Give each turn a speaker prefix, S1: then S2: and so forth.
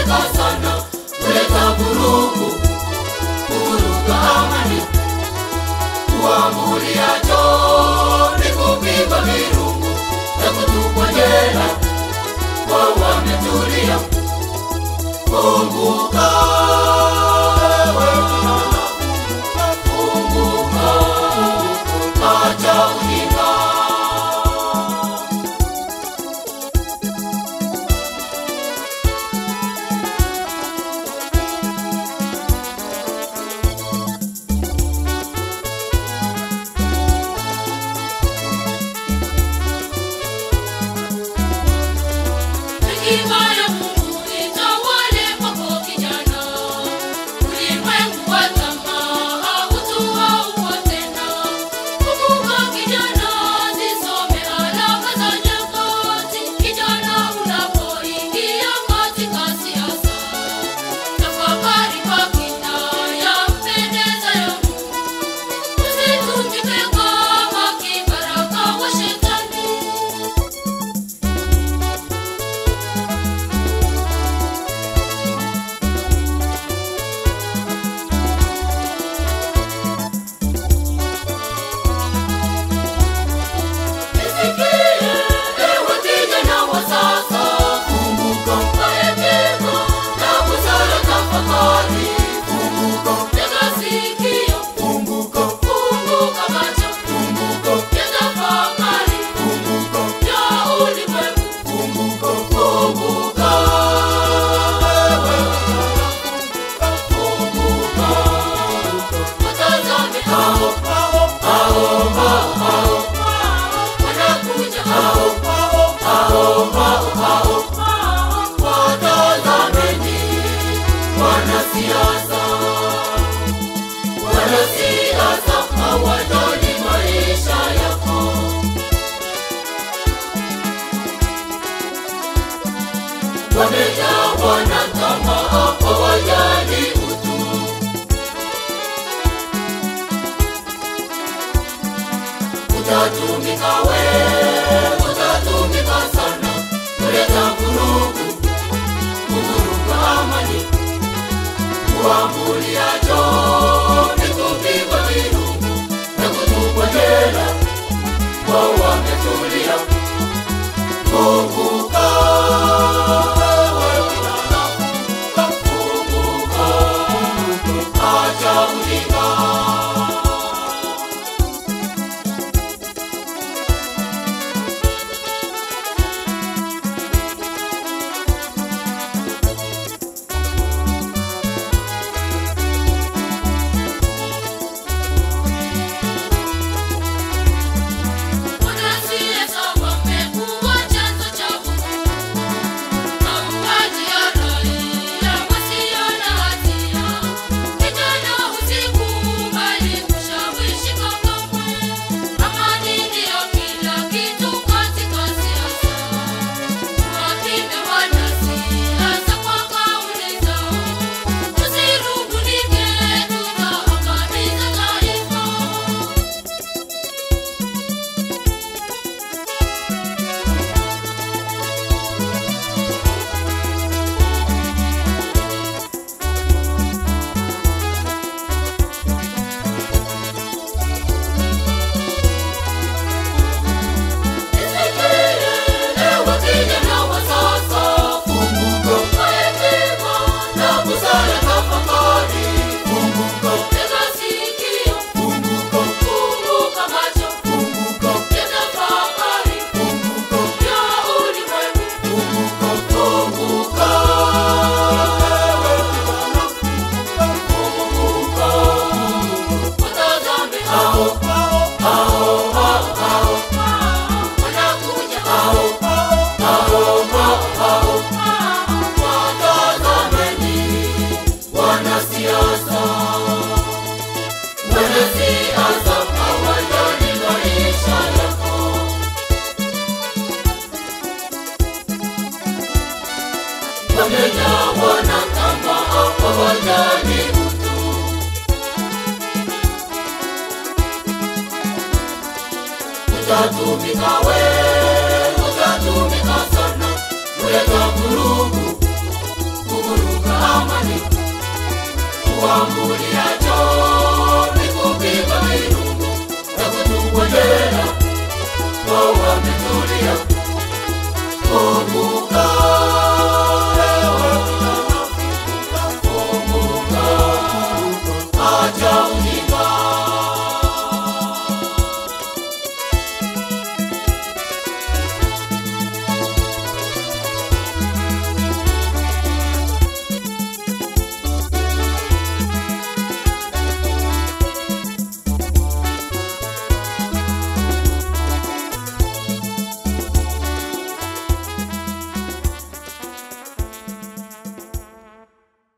S1: utatumika sana kuleta vurugu, kuvuruga amani. Uamuriacho ni kupigwa virungu na kutupwa jela, wao wametulia. Kumbuka ewe kijana, kumbuka, acha ujinga. Hekima ya Mungu itawale kwako kijana. Ulimwengu wa tamaa hautauua tena. Kumbuka kijana, zisome alama za nyakati. Kijana, unapoingia katika siasa, tafakari kwa kina yampendeza ya Mungu. Usitumike kama kibaraka wa Shetani. Nisikie, ewe kijana wa sasa, kumbuka kwa hekima na busara tafakari. Tega sikio, funguka macho, yatafakari ya ulimwengu. Kumbuka, ewe kijana, kumbuka, watazame hao, hao, hao, hao wanakuja hao hao hao hao watazameni wanasiasa wanasiasa hawajali maisha yako wamejawa na tamaa hawajali utu utatumika we, utatumika sana kuleta vurugu, kuvuruga amani. Uamuriacho ni kupigwa virungu na kutupwa jela, wao wametulia. Kumbuka ewe kijana, kumbuka, acha ujinga. Wanasiasa wamekuwa chanzo cha vurugu, mauaji ya raia wasio na hatia. Kijana, usikubali kushawishika kamwe. Amani ndiyo kila kitu katika siasa. Tuwapime wanasiasa kwa kauli zao, tusirubunike, tutaangamiza taifa. Ewe kijana wa sasa, kwa hekima na busara tafakari. Tega sikio, funguka macho, yatafakari ya ulimwengu. Kumbuka, ewe kijana, kumbuka, watazame hao, hao, hao, hao, wanakuja hao, hao, hao, hao, watazameni wanasiasa wanasiasa hawajali maisha yako wamejawa na tamaa hawajali utu utatumika we utatumika sana kuleta vurugu vurugu kuambulia